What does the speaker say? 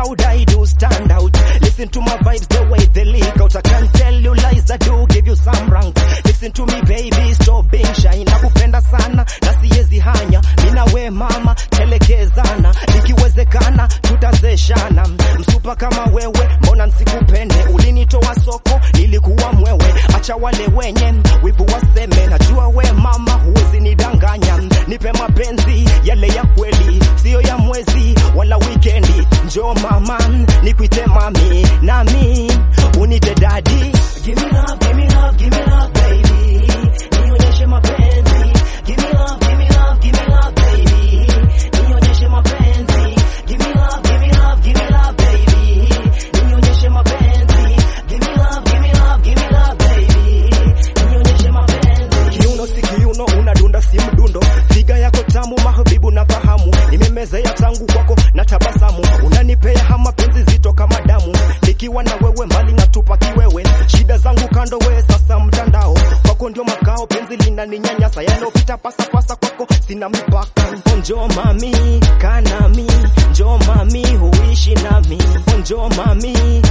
proud I do stand out. Listen to my vibes, the way they leak out. I can't tell you lies, I do give you some rank. Listen to me baby, stop being shy. Nakupenda sana na siwezi hanya. Mina we mama, telekezana. Ikiwezekana tutazeshana. Msupa kama wewe, mbona nsikupende? Ulinitoa soko, nilikuwa mwewe. Acha wale wenye wivu waseme, najua we mama huwezi nidanganya. Nipe mapenzi yale ya kweli, siyo ya mwezi wala wikendi. Njoo mama, nikuite mami, nami unite dadi. Give me love, give me love, give me love, baby. Nionyeshe mapenzi. Give me love, give me love, give me love, baby. Nionyeshe mapenzi. Give me love, give me love, give me love, baby. Nionyeshe mapenzi. Give me love, give me love, give me love, baby. Nionyeshe mapenzi. Kiuno si kiuno, unadunda si mdundo. Figa yako tamu, mahabibu na fahamu. Nimemezea tangu kwako na tabasamu. Unanipea hama penzi zito kama damu. Nikiwa na wewe mbali natupa kiwewe. Shida zangu kando we sasa mtandao. Kwako ndio makao penzi linaninyanyasa. Yanopita pasa pasa kwako sina mipaka. Njoo mami, kaa nami. Njoo mami, huishi nami. Njoo mami,